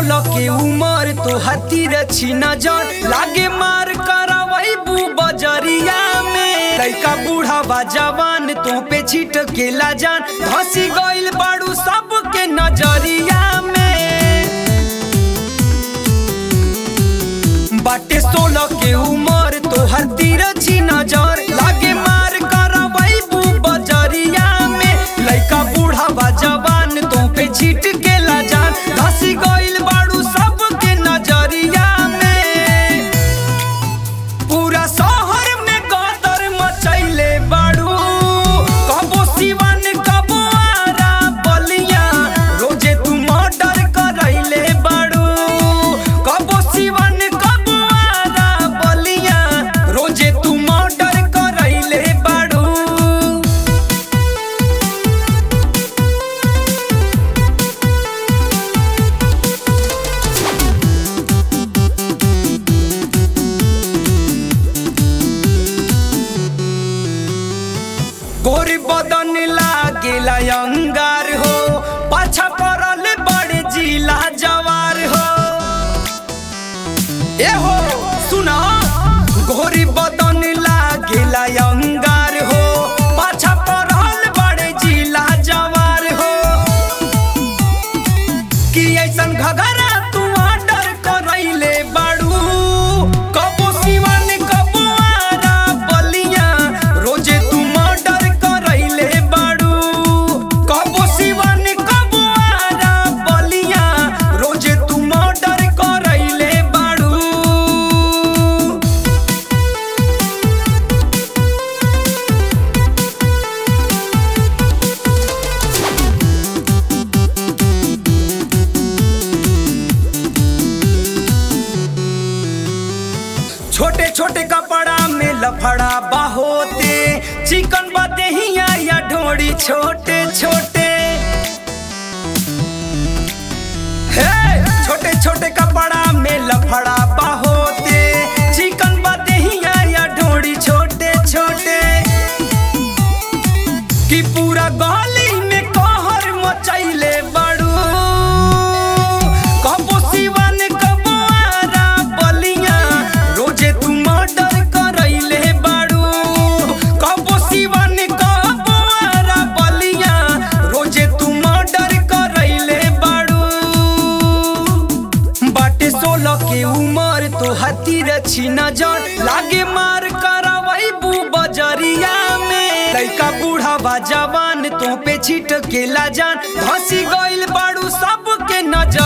सोलह के उमर तो हतीर छी नजर लागे मार करवई बू बजरिया में लइका बूढ़ा बा जवान तो पे छिट के ला जान धसी गइल बाड़ू सबके नजरिया में बाटे सोलह के उमर तो हतीर छी नजर लागे मार करवई बू बजरिया में लइका बूढ़ा बा जवान तो पे छिट के ला जान धसी गइल बाड़ू सबके नजरिया में पूरा शहर में गदर मचैले बाड़ू कबो सिवन कबो आरा बलिया रोजे तू मर्डर करैले बाड़ू कबो सिवन कबो आरा बलिया रोजे तू मर्डर करैले बाड़ू गोरी बदन लागेला अंगार हो पाछा पड़ल बड़े जिला जवार हो ए हो सुना गोरी बदन लागेला अंगार हो पाछा पड़ल बड़े जिला जवार हो कि ऐसन घघरा तू ऑर्डर करैले बाड़ू कबो सिवन कबो आरा बलिया रोजे तू मर्डर करैले बाड़ू कबो सिवन कबो आरा बलिया रोजे तू मर्डर करैले बाड़ू छोटे छोटे कपड़ा में लफड़ा बाहोते चिकन बदेहिया या ढोड़ी छोटे छोटे हे छोटे छोटे कपड़ा में लफड़ा बाहोते चिकन बदेहिया या ढोड़ी छोटे छोटे कि पूरा गली में कहर मचैले बड़ू कबो सिवन कबो आरा बलिया रोजे तू मर्डर करैले बाड़ू कबो सिवन कबो आरा बलिया रोजे तू मर्डर करैले बाड़ू बाटे सोलह के उमर तो हतीर छी नजर लागे मार करवई बू बजरिया में लइका बूढ़ा बा जवान तो पे छिट के ला जान धसी गइल बाड़ू सबके नजर